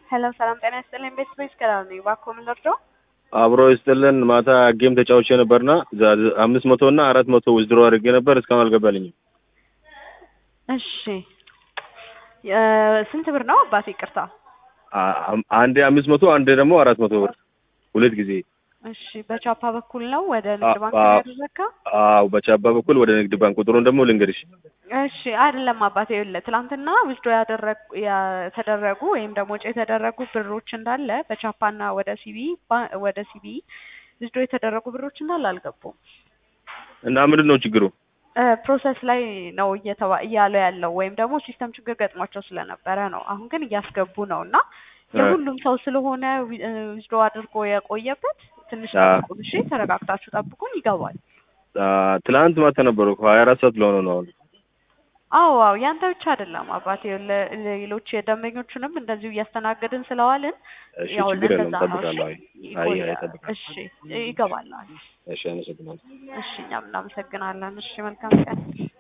ሄሎ ሰላም ጤና ይስጥልኝ። ቤት ቤት ከላል ነኝ። እባክዎ ምን ልርዳው? አብሮ ይስጥልን። ማታ ጌም ተጫውቼ ነበርና ዛ- አምስት መቶ እና አራት መቶ ውዝድሮ አድርጌ ነበር እስካሁን አልገባልኝም። እሺ የ- ስንት ብር ነው አባቴ? ይቅርታ። አ- አም- አንዴ አምስት መቶ አንዴ ደግሞ አራት መቶ ብር ሁለት ጊዜ። እሺ በቻፓ በኩል ነው ወደ ንግድ ባንክ አ- ያደረግከው? አዎ በቻባ በኩል ወደ ንግድ ባንክ ቁጥሩን ደግሞ ልንገርሽ። እሺ አይደለም አባቴ፣ ይኸውልህ ትናንትና ውስዶ ያደረጉ የተደረጉ ወይም ደግሞ ወጪ የተደረጉ ብሮች እንዳለ በቻፓና ወደ ሲቢ ባ- ወደ ሲቢ ውስዶ የተደረጉ ብሮች እንዳለ አልገቡም። እና ምንድን ነው ችግሩ? ፕሮሰስ ላይ ነው እየተባ እያለ ያለው ወይም ደግሞ ሲስተም ችግር ገጥሟቸው ስለነበረ ነው። አሁን ግን እያስገቡ ነው እና የሁሉም ሰው ስለሆነ ውስዶ አድርጎ የቆየበት ትንሽ አ- ጠብቁን። እሺ ተረጋግታችሁ ጠብቁን፣ ይገባል። አ፣ ትላንት ማታ ነበሩ ሀያ አራት ሰዓት ለሆነ ነው አሁን። አዎ አዎ ያንተ ብቻ አይደለም አባቴ፣ ለ- ሌሎች የደንበኞቹንም እንደዚሁ እያስተናገድን ስለዋልን እሺ ያው ችግር የለም ለዛ ነው። እጠብቃለሁ። አይ እሺ አይ አይ ይቆያል። እጠብቃለሁ። እሺ ይገባል። እሺ አመሰግናለሁ። እሺ እኛም እናመሰግናለን። እሺ መልካም ቀን።